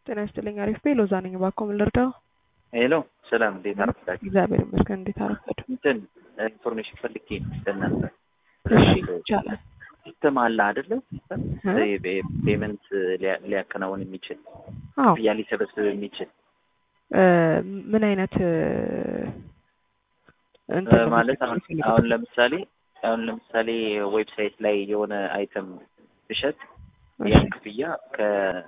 ጤና ይስጥልኝ። አሪፍ ቤ ሎዛ ነኝ። እባክዎ ምን ልርዳው? ሄሎ ሰላም፣ እንዴት አረፈዳችሁ? እግዚአብሔር ይመስገን። እንዴት አረፈዱ? እንትን ኢንፎርሜሽን ፈልጌ ለእናንተ እሺ ይቻላል። ሲስተም አለ አይደለ? እ? ፔመንት ሊያከናውን የሚችል አዎ ክፍያ ሊሰበስብ የሚችል እ፣ ምን አይነት እ፣ እንትን ነው ማለት መጠቀም አሁን የሚፈልጉት? አሁን ለምሳሌ አሁን ለምሳሌ ዌብሳይት ላይ የሆነ አይተም ብሸጥ እሺ ያን ክፍያ ከ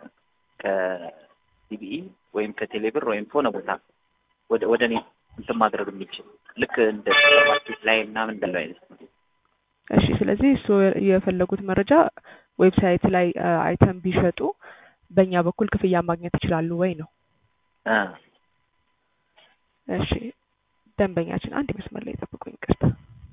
ከሲቢኢ ወይም ከቴሌብር ወይም ከሆነ ቦታ ወደ ወደ እኔ እንትን ማድረግ የሚችል ልክ እንደ ሱፐርማርኬት ላይ ምናምን እንዳለው አይነት እሺ። ስለዚህ እሱ የፈለጉት መረጃ ዌብሳይት ላይ እ፣ አይተም ቢሸጡ በእኛ በኩል ክፍያ ማግኘት ይችላሉ ወይ ነው? አ እሺ ደንበኛችን አንድ መስመር ላይ ጠብቁኝ፣ ይቅርታ።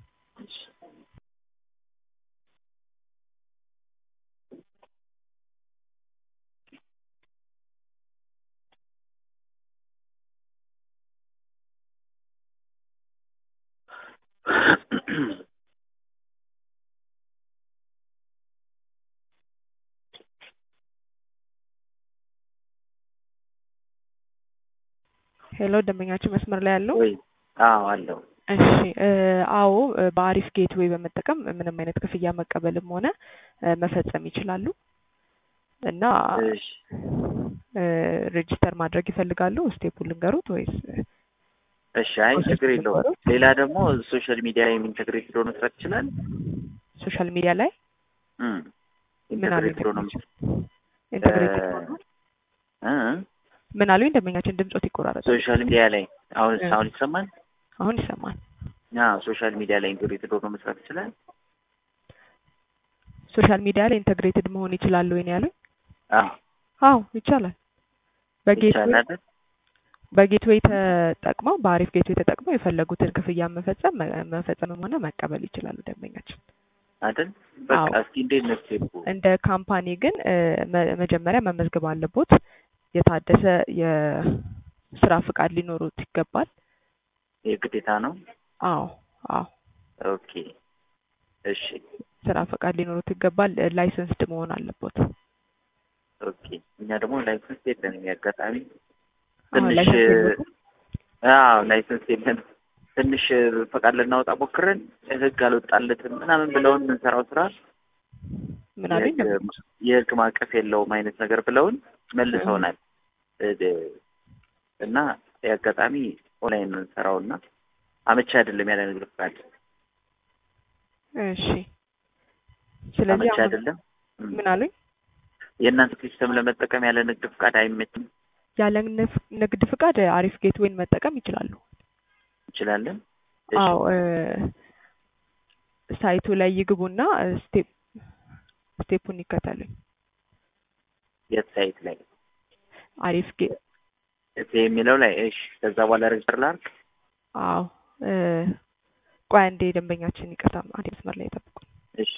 ሄሎ ደንበኛችን መስመር ላይ ያለው ወይ አዎ አለው እሺ እ፣ አዎ እ፣ በአሪፍ ጌትዌይ በመጠቀም ምንም አይነት ክፍያ መቀበልም ሆነ እ፣ መፈጸም ይችላሉ እና እሺ እ፣ ሬጂስተር ማድረግ ይፈልጋሉ? ስቴፑን ልንገሩት ወይስ እሺ አይ ችግር የለውም ሌላ ደግሞ ሶሻል ሚዲያ ላይ ኢንተግሬትድ ሆኖ መስራት ይችላል ሶሻል ሚዲያ ላይ እም ምን አሉ ኢንተግሬትድ ሆኖ ኢንተግሬትድ እ፣ ሆኖ እ ምን አሉኝ? ደንበኛችን ድምጾት ይቆራረጣል። ሶሻል ሚዲያ ላይ አሁን እ። አሁን ይሰማል አሁን ይሰማል። አዎ ሶሻል ሚዲያ ላይ ኢንተግሬትድ ሆኖ መስራት ይችላል ሶሻል ሚዲያ ላይ ኢንተግሬትድ መሆን ይችላሉ ወይ ነው ያሉኝ? አዎ አዎ ይቻላል። በጌትዌይ ይቻላል አይደል በጌትዌይ ተጠቅመው በአሪፍ ጌትዌይ ተጠቅመው የፈለጉትን ክፍያ መፈጸም መ- መፈጸምም ሆነ መቀበል ይችላሉ ደንበኛችን። አይደል በቃ አዎ። እስኪ እንዴት ነው ስቴፑ እንደ ካምፓኒ ግን እ፣ መ- መጀመሪያ መመዝገብ አለቦት። የታደሰ የስራ ፍቃድ ሊኖሩት ይገባል። የግዴታ ነው አዎ አዎ ኦኬ እሺ ስራ ፈቃድ ሊኖሩት ይገባል። ላይሰንስድ መሆን አለቦት። ኦኬ እኛ ደግሞ ላይሰንስ የለንም ያጋጣሚ አሁን ትንሽ ላይሰንስ የለዎትም? አዎ ላይሰንስ የለንም ትንሽ ፈቃድ ልናወጣ ሞክረን ህግ አልወጣለትም ምናምን ብለውን የምንሰራው ስራ ምን አሉኝ? የህግ የህግ ማዕቀፍ የለውም አይነት ነገር ብለውን መልሰውናል እ- እና የአጋጣሚ ኦንላይን ነው የምንሰራው እና አመቺ አይደለም ያለ ንግድ ፍቃድ እሺ። ስለዚህ አመቺ አሁን አይደለም እም። ምን አሉኝ? የእናንተ ሲስተም ለመጠቀም ያለ ንግድ ፍቃድ አይመችም ያለ ንፍ- ንግድ ፍቃድ አሪፍ ጌትዌይን መጠቀም ይችላሉ። እንችላለን እሺ። አዎ እ፣ ሳይቱ ላይ ይግቡና ስቴፕ ስቴፑን ይከተሉኝ። የት ሳይት ላይ አሪፍ ጌ እዚህ የሚለው ላይ እሺ ከዛ በኋላ ሬጅስተር ላድርግ አዎ እ፣ ቆይ አንዴ ደንበኛችን ይቅርታ፣ አንዴ መስመር ላይ ጠብቁ። እሺ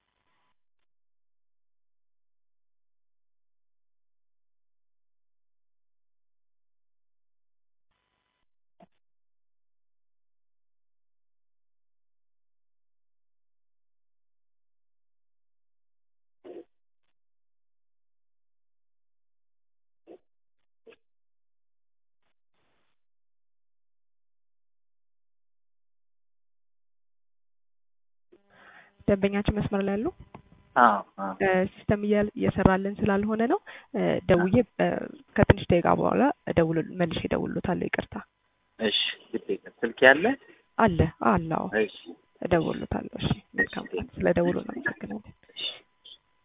ደንበኛችን መስመር ላይ ያሉ አዎ አዎ እ፣ ሲስተም እያ- እየሰራልን ስላልሆነ ነው እ፣ ደውዬ እ፣ ከትንሽ ደቂቃ በኋላ እደውል መልሼ እደውልሎታለሁ። ይቅርታ እሺ ግዴታ ስልክ ያለ አለ አለ። አዎ እሺ እደውልሎታለሁ። እሺ መልካም ቀን። ስለ ደውሉ እናመሰግናለን። እሺ